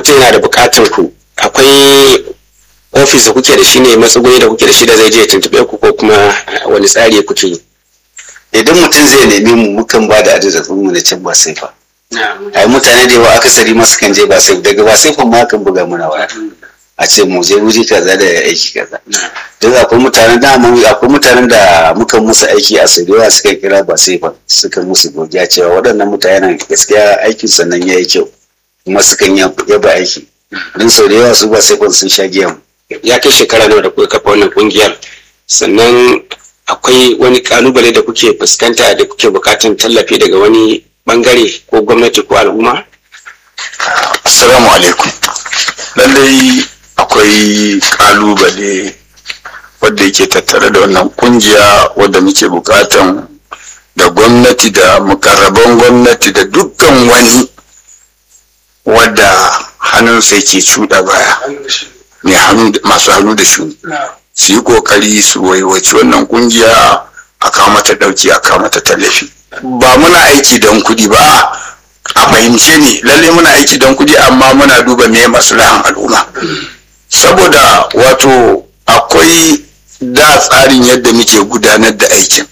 mutum yana da bukatar ku akwai ofis da kuke da shi ne matsuguni da kuke da shi da zai je ya tuntuɓe ku ko kuma wani tsari kuke yi idan mutum zai nemi mu mukan ba da adadin mu na can ba sai fa ai mutane da yawa akasari masu kan je ba sai daga ba sai fa ma kan buga muna waya a ce mu je wuri kaza da aiki kaza duk akwai mutanen da akwai mutanen da muka musu aiki a su yawa suka kira ba sai fa suka musu godiya cewa waɗannan mutanen gaskiya aikin sannan ya yi kyau kuma sukan yaba aiki don sau da yawa su ba sai sun sha giya ya kai shekara nawa da kuka kafa wannan kungiyar sannan akwai wani kalubale da kuke fuskanta da kuke bukatan tallafi daga wani bangare ko gwamnati ko al'umma assalamu alaikum lallai akwai kalubale wadda yake tattare da wannan kungiya wadda muke bukatan da gwamnati da mukarraban gwamnati da dukkan wani wadda hannunsa yake cuɗa baya mai masu hannu da shuni su yi kokari su waiwaci wannan kungiya a kawo mata dauki a kawo mata tallafi ba muna aiki don kudi ba a fahimce ne lalle muna aiki don kudi amma muna duba me maslahan al'umma saboda wato akwai da tsarin yadda muke gudanar da aikin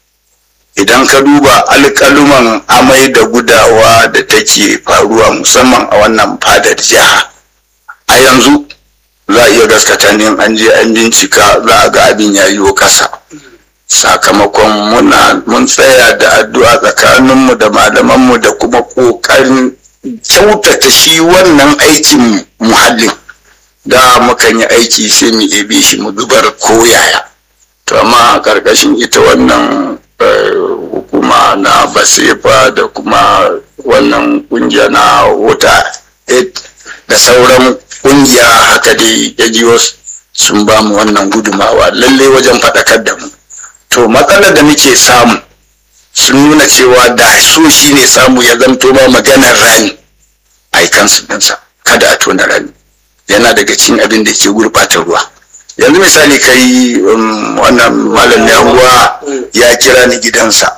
idan ka duba alƙaluman amai da gudawa da take faruwa musamman a wannan fadar jiha a yanzu za a iya gaskata ne an je an bincika za a ga abin ya yiwo kasa sakamakon muna mun tsaya da addu'a tsakaninmu da malamanmu da kuma ƙoƙarin kyautata shi wannan aikin muhallin da mukan yi aiki sai mu ebe shi mu zubar koyaya to amma a ƙarƙashin ita wannan hukuma na basefa da kuma wannan ƙungiya na wata da sauran kungiya haka dai ya sun ba mu wannan gudumawa lalle wajen faɗakar da mu to matsalar da muke samu sun nuna cewa da so shi ne samu ya zanto ma maganar rani a yi kansu ɗinsa kada a tona rani yana daga cikin abin da ke gurɓata ruwa yanzu misali kai wannan malam yahuwa ya kira ni gidansa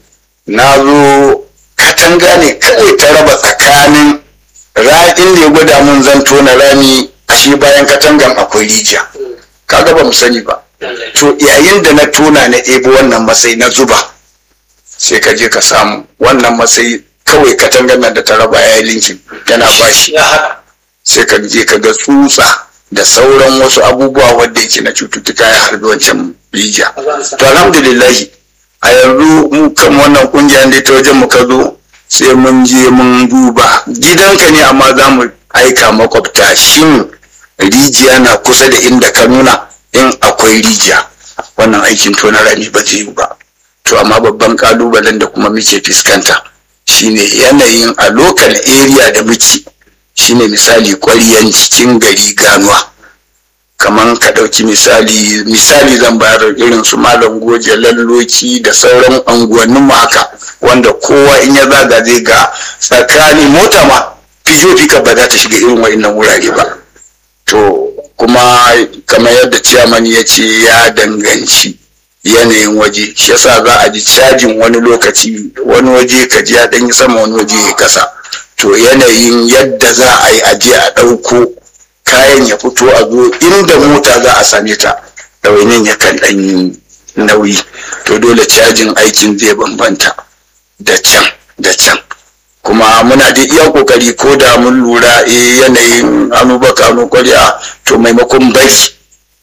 na zo katanga ne kawai ta raba tsakanin ra'in da ya gwada mun zan tona rami ashe bayan katangan akwai rijiya kaga ba mu sani ba to yayin da na tona na ɗebo wannan matsayi na zuba sai ka je ka samu wannan matsayi kawai katangan nan da ta raba ya yi linkin yana bashi sai ka je ka ga tsutsa da sauran wasu abubuwa wadda yake na cututtuka ya harbi wancan rijiya to alhamdulillahi a yanzu mu kan wannan kungiyar da ta wajen mu ka zo sai mun je mun duba gidanka ne amma za mu aika makwabta shin rijiya na kusa da inda ka nuna in akwai rijiya wannan aikin tona rami ba zai yi ba to amma babban kalubalen da kuma muke fuskanta shine yanayin a local area da muke shine misali ƙwaryan cikin gari ganuwa kamar ka ɗauki misali misali zan bayar irin su malam goje lalloki da sauran unguwannin mu haka wanda kowa in ya zaga zai ga tsakani mota ma fijo fika ba za ta shiga irin wa'innan wurare ba to kuma kamar yadda ciyaman ya ce ya danganci yanayin waje shi yasa za a ji cajin wani lokaci wani waje ka ji ya ɗanyi sama wani waje ya kasa to yanayin yadda za a yi aje a ɗauko kayan ya fito a zo inda mota za a same ta ɗawainin ya kan ɗan nauyi to dole cajin aikin zai bambanta da can da can kuma muna da iya kokari ko da mun lura e yanayin hannu baka hannu kwarya to maimakon bari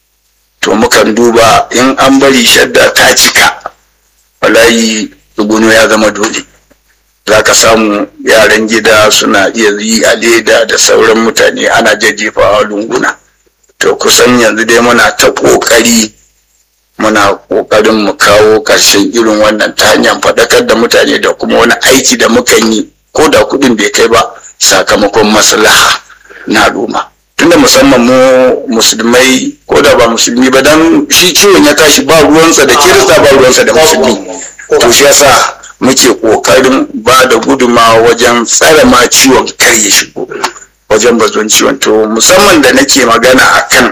to mukan duba in an bari shadda ta cika walayi tsuguno ya zama dole za ka samu yaran gida suna iya yi a leda da sauran mutane ana jajjefawa lunguna to kusan yanzu dai muna ta ƙoƙari muna ƙoƙarin mu kawo ƙarshen irin wannan ta hanyar faɗakar da mutane da kuma wani aiki da mukan yi ko da kuɗin bai kai ba sakamakon maslaha na al'umma tunda musamman mu musulmai ko da ba musulmi ba dan shi ciwon ya tashi ba ruwansa da kirista ba ruwansa da musulmi to shi yasa muke kokarin ba da guduma wajen tsare ma ciwon kar ya shigo wajen bazon ciwon to musamman da nake magana akan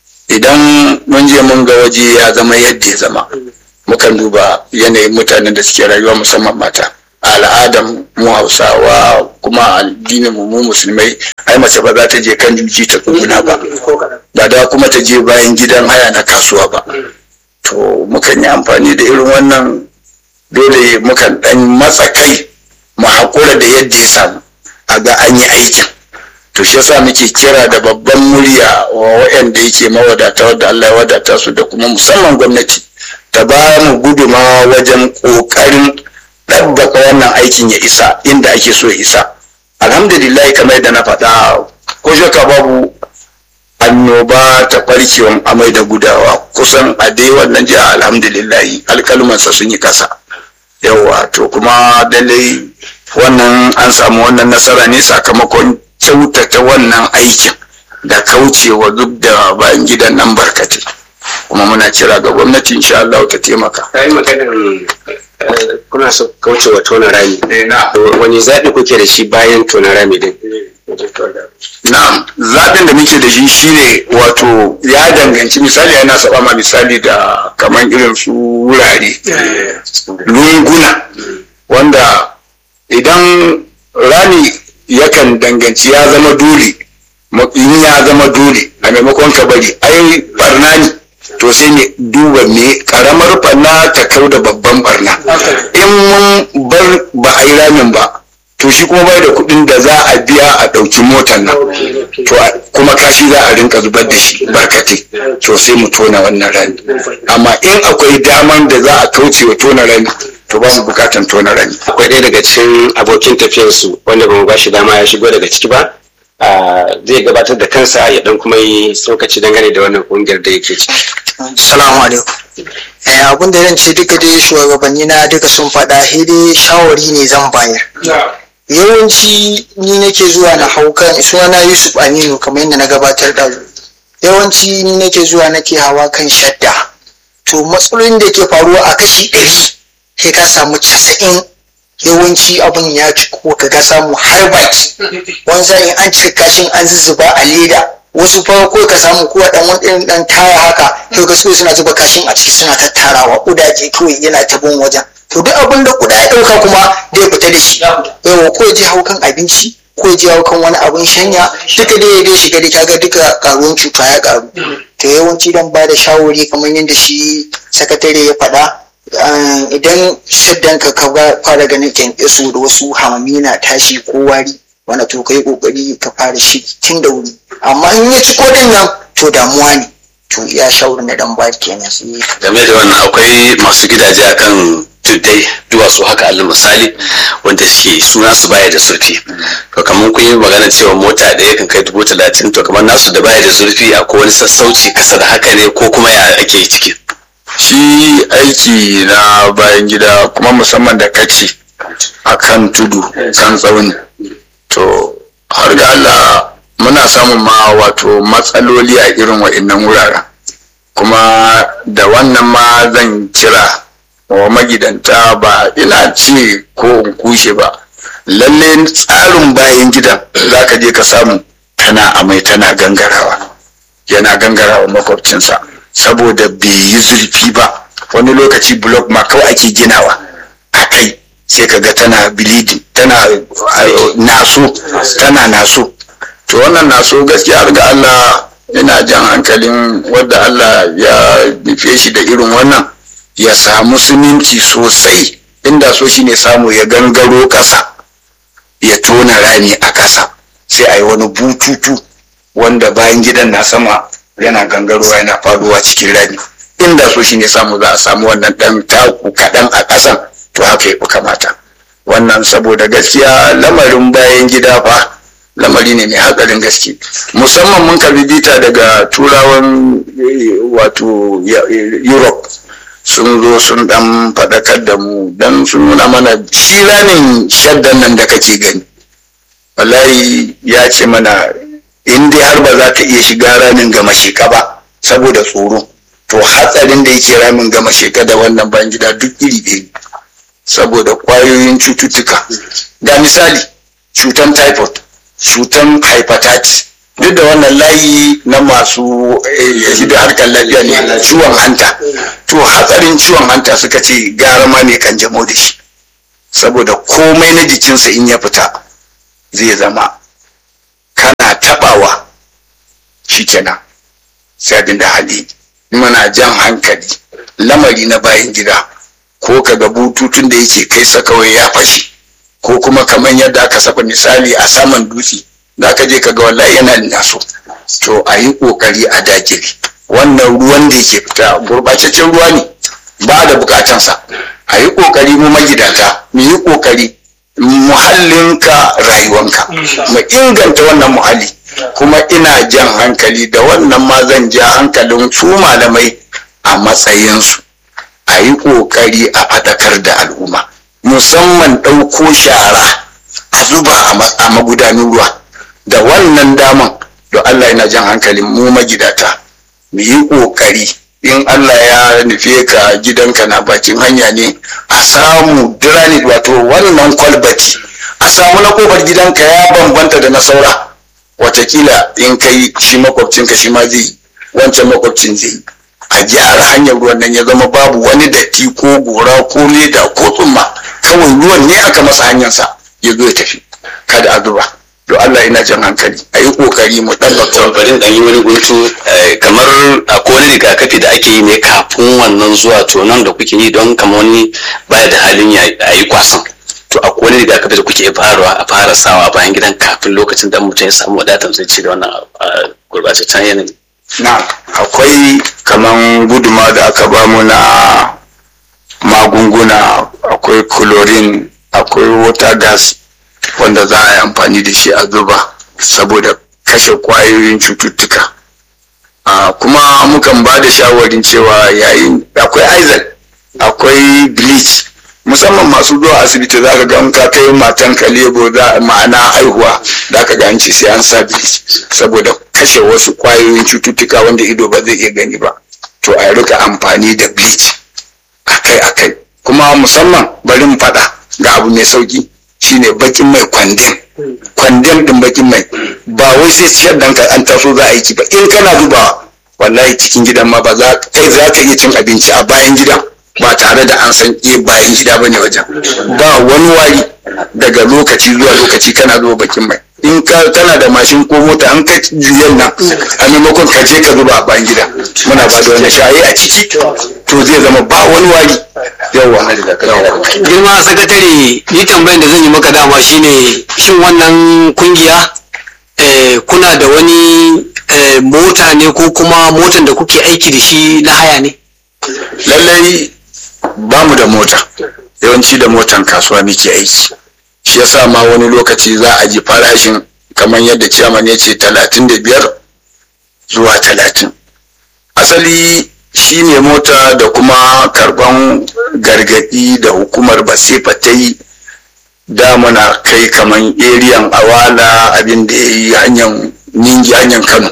idan mun je mun ga waje ya zama yadda ya zama mukan duba yanayin mutanen da suke rayuwa musamman mata al'adar mu hausawa kuma addinin mu mu musulmai ai mace ba za ta je kan juji ta tsuguna ba ba da kuma ta je bayan gidan haya na kasuwa ba to mukan yi amfani da irin wannan dole mukan dan matsa kai mu haƙura da yadda ya samu a ga an yi aikin to shi yasa muke kira da babban murya wa waɗanda yake mawadata wadda Allah ya wadata su da kuma musamman gwamnati ta ba mu gudumawa wajen ƙoƙarin ɗabbaka wannan aikin ya isa inda ake so ya isa alhamdulillah kamar da na faɗa ko shaka babu annoba ta ɓarkewan amai da gudawa kusan a dai wannan jiha alhamdulillah alkalmansa sun yi kasa yawa to kuma dalai wannan an samu wannan nasara ne sakamakon kyautata wannan aikin da kaucewa duk da bayan gidan nan barkatai kuma muna kira ga gwamnati insha Allah ta taimaka. Kai maganar kuna so kaucewa tona rami. Wani zaɓi kuke da shi bayan tona rami din? Na'am, zaɓin da muke da shi shine wato ya danganci misali yana saba ma misali da kamar irin su wurare lunguna wanda idan rami yakan danganci ya zama dole in ya zama dole a maimakon ka bari ai barna ne to sai ne duba me karamar barna ta kau da babban barna in mun bar ba a yi ramin ba to shi kuma bai da kuɗin da za a biya a ɗauki motar nan to kuma kashi za a rinka zubar da shi barkatai to sai mu tona wannan rami amma in akwai daman da za a kauce wa tona rami to ba mu bukatan tona rami akwai ɗaya daga cikin abokin tafiyarsu wanda ba mu ba shi dama ya shigo daga ciki ba zai gabatar da kansa ya dan kuma yi tsokaci dangane da wannan kungiyar da yake ciki. Salamu alaikum. abin da zan ce duka dai shugabanni na duka sun faɗa dai shawari ne zan bayar. Yawanci ni nake zuwa na hau kan sunana Yusuf Aminu kamar yadda na gabatar da yawanci ni nake zuwa nake hawa kan shadda. To matsalolin da ke faruwa a kashi ɗari sai ka samu casa'in yawanci abin ya ci ko ka ga samu har baki wani sa'in an cika kashin an zuzzuba a leda wasu fa ko ka samu ko dan wani irin dan taya haka to ga su suna zuba kashin a ciki suna tattarawa kudaje kawai yana ta bin wajen to duk abin da kuda ya dauka kuma da ya fita da shi yawa ko je hau kan abinci ko je hau kan wani abin shanya duka dai dai shiga da kaga duka karuwan cuta ya karu to yawanci dan ba da shawari kamar yadda shi sakatare ya faɗa idan shaddan ka ka fara ganin kyankyaso da wasu hamami na tashi ko wari wanda to kai kokari ka fara shi tun da wuri amma in ya ci kodin nan to damuwa ne to ya shawarar na dan ba kenan game da wannan akwai masu gidaje akan tuddai duwatsu haka alal misali wanda suke suna su baya da zurfi to kamar kun yi magana cewa mota ɗaya kan kai dubu talatin to kamar nasu da baya da zurfi akwai wani sassauci kasa da haka ne ko kuma ya ake ciki shi aiki na bayan gida kuma musamman da kaci a kan tudu kan tsauni to har ga Allah muna samun ma wato matsaloli a irin wa'innan wuraren kuma da wannan ma zan kira wa magidanta ba ina ce ko in kushe ba lalle tsarin bayan gidan za ka je ka samu tana amai tana gangarawa yana gangarawa makwabcinsa saboda bai yi zurfi ba wani lokaci blok ma kawai ake ginawa a kai sai ka ga tana bleeding tana naso tana naso to wannan naso gaskiya ga Allah ina jan hankalin wadda Allah ya nufe shi da irin wannan ya samu siminti sosai inda so shi ne samu ya gangaro ƙasa ya tona rami a ƙasa sai a yi wani bututu wanda bayan gidan na sama yana gangarowa yana faruwa cikin rami inda so shi ne samu za a samu wannan ɗan taku kaɗan a ƙasan to haka ya fi kamata wannan saboda gaskiya lamarin bayan gida fa lamari ne mai hatsarin gaske musamman mun karbi bita daga turawan wato europe sun zo sun dan faɗakar da mu dan sun nuna mana shi ranin shaddan nan da kake gani wallahi ya ce mana in dai har ba za ka iya shiga ramin gama sheka ba saboda tsoro to hatsarin da yake ramin gama sheka da wannan bayan gida duk iri ɗaya saboda kwayoyin cututtuka ga misali cutan typhoid cutan hepatitis duk da wannan layi na masu da harkar lafiya ne ciwon hanta to hatsarin ciwon hanta suka ce gara ma ne kan jamo da shi saboda komai na jikinsa in ya fita zai zama kana tabawa shikenan sai abin da hali muna jan hankali lamari na bayan gida ko kaga bututun da yake kai sa kawai ya fashe ko kuma kamar yadda aka saba misali a saman dutse da ka je kaga wallahi yana naso to a yi kokari a dakile wannan ruwan da yake fita gurbataccen ruwa ne ba da bukatansa a yi kokari mu magidanta mu yi kokari muhallinka rayuwanka mu inganta wannan muhalli kuma ina jan hankali da wannan ma zan ja hankalin su malamai a matsayinsu a yi kokari a faɗakar da al'umma musamman ɗauko shara a zuba a magudanin ruwa da wannan daman da Allah yana jan hankalin mu magidata mu yi kokari in Allah ya nufe ka gidanka na bakin hanya ne a samu granite wato wannan kwalbati a samu na kofar gidanka ya bambanta da na saura watakila in kai shi makwabcinka shi ma zai wancan makwabcin zai a gyara hanyar ruwan nan ya zama babu wani datti ko gora ko leda ko tsumma kawai ruwan ne aka masa hanyarsa ya zo ya tafi kada a zuba to Allah yana jan hankali a yi kokari mu ɗabbaka bari dan yi wani guntu kamar akwai wani rigakafi da ake yi ne kafin wannan zuwa to nan da kuke yi don kamar wani baya da halin ya yi kwasan to akwai wani rigakafi da kuke farawa a fara sawa bayan gidan kafin lokacin da mutum ya samu wadatar zai ci da wannan gurbataccen yanayi na akwai kaman guduma da aka bamu na magunguna akwai chlorine akwai water gas wanda za a yi amfani da shi a zuba saboda kashe kwayoyin cututtuka kuma mukan ba da shawarin cewa yayin akwai aizal akwai bleach musamman masu zuwa asibiti za ka ga ka kai matan ka lebo za ma'ana haihuwa da ka ga an ce sai an sa bleach saboda kashe wasu kwayoyin cututtuka wanda ido ba zai iya gani ba to a rika amfani da bleach akai akai kuma musamman bari mu faɗa ga abu mai sauki shine bakin mai kwandem kwandem din bakin mai ba wai sai ciyar da an taso za a yi ci ba in kana zuba wallahi cikin gidan ma ba za kai za ka iya cin abinci a bayan gidan ba tare da an san iya bayan gida bane wajen ba wani wari daga lokaci zuwa lokaci kana zuba bakin mai in ka tana da mashin ko mota an ka juyan nan a maimakon ka je ka zuba a bayan gida muna ba da wani shaye a ciki to zai zama ba wani wari yawa girma sakatare ni tambayan da zan yi maka dama shine shin wannan kungiya kuna da wani mota ne ko kuma motan da kuke aiki da shi na haya ne lallai ba mu da mota yawanci da motan kasuwa muke aiki shi yasa ma wani lokaci za a ji farashin kamar yadda ciyaman ya ce talatin da biyar zuwa talatin asali shi ne mota da kuma karban gargadi da hukumar basefa ta yi damuna kai kamar eriyan awala abin da ya yi hanyar ningi hanyar kano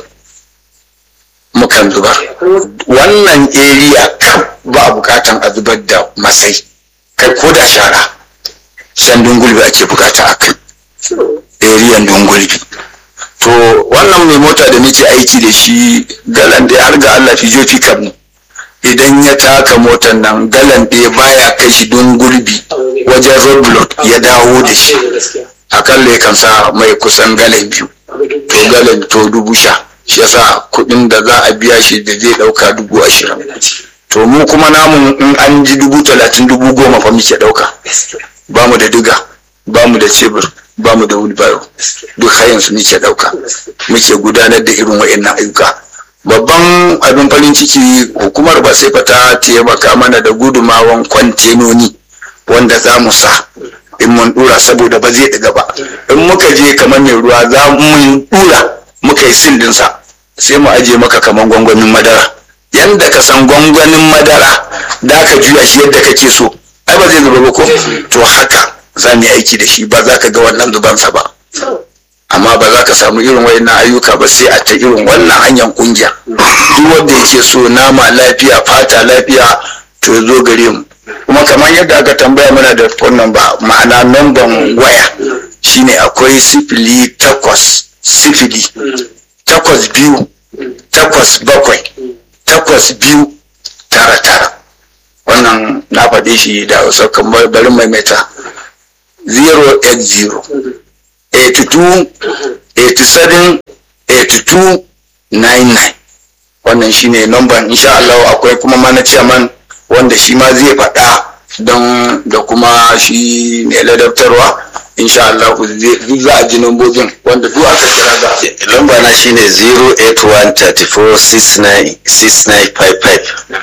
mukan zubar wannan area kaf ba bukatan a zubar da masai kai ko da shara shan dungulbi ake bukata a kai eriyan dungulbi to wannan mai mota da nake aiki da shi galan da har ga Allah fi jofi kam idan ya taka motar nan galan ɗaya baya kai shi dungulbi wajen roadblock ya dawo da shi akalla ya kan sa mai kusan galan biyu to galan to dubu sha shi yasa kuɗin da za a biya shi da zai ɗauka dubu ashirin to mu kuma namu in an ji dubu talatin dubu goma fa muke ɗauka ba mu da diga ba mu da cebur ba mu da wheelbarrow duk hayan su muke ɗauka muke gudanar da irin wa'annan ayyuka babban abin farin ciki hukumar ba sai ta taimaka mana da gudumawan kwantenoni wanda za mu sa in mun dura saboda ba zai ɗiga ba in muka je kamar mai ruwa za mu dura muka yi sindinsa sai mu aje maka kamar gwangwanin madara yanda ka san gwangwanin madara da ka juya shi yadda kake so ai ba zai zuba ba ko to haka za mu yi aiki da shi ba za ka ga wannan zubansa ba amma ba za ka samu irin wayannan ayyuka ba sai a ta irin wannan hanyar kungiya duk wanda yake so nama lafiya fata lafiya to zo gare mu kuma kamar yadda aka tambaya mana da wannan ba ma'ana namban waya shine akwai sifili takwas sifili takwas biyu takwas bakwai takwas biyu tara tara wannan na faɗe shi da hausa kamar bari maimaita 080 82 87 82 99 wannan shine number insha Allah akwai kuma mana chairman wanda shi ma zai faɗa don da kuma shi ne ladabtarwa insha Allah duk za a ji nambobin wanda duk aka kira za lamba na shine 08134696955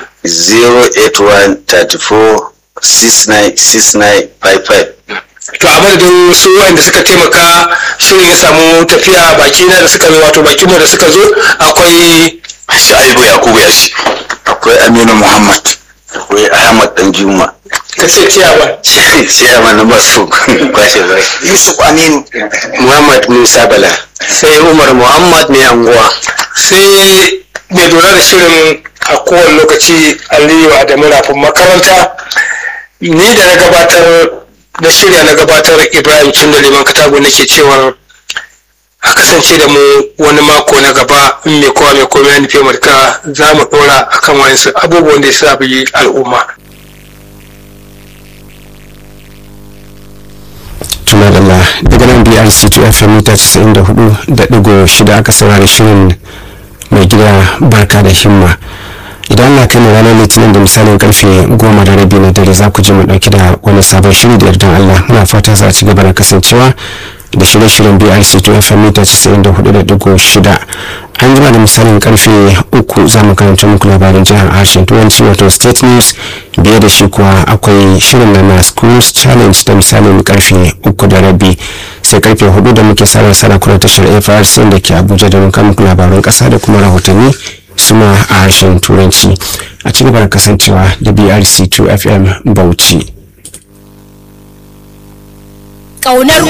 08134696955 to a madadin su wanda suka taimaka shirin ya samu tafiya baki na da suka zo wato baki mu da suka zo akwai Shaibu Yakubu ya ce. akwai Aminu Muhammad akwai ahmad dan juma ka ce ciyawa ciyaman na masu kwashe bai yusuf aminu muhammad musa bala sai umar muhammad mai anguwa sai mai lura da shirin a kowane lokaci aliyu adamu rafin makaranta ni da na gabatar da shirya na gabatar ibrahim cin da liman katago nake cewar a kasance da mu wani mako na gaba in mai kowa mai komai ya nufi marka za mu ɗora akan wayansu abubuwan da ya sa yi al'umma tuna da daga nan brc 2 fm mita 94.6 aka saurari shirin mai gida barka da himma idan na kai mu ranar litinin da misalin karfe goma da rabi na dare za ku ji mu dauki da wani sabon shiri da yardan allah muna fatan za a ci gaba da kasancewa da shirye-shiryen brc 2 fm mita 94.6 an jima da misalin karfe uku za mu karanta muku labarin jihar harshen turanci wato state news biye da shi kuwa akwai shirin na na schools challenge da misalin karfe uku da rabi sai karfe hudu da muke sarar sarakuna tashar frc da ke abuja da muka muku labaran kasa da kuma rahotanni suma a harshen turanci a ci gaba da kasancewa da brc 2 fm bauchi ƙaunar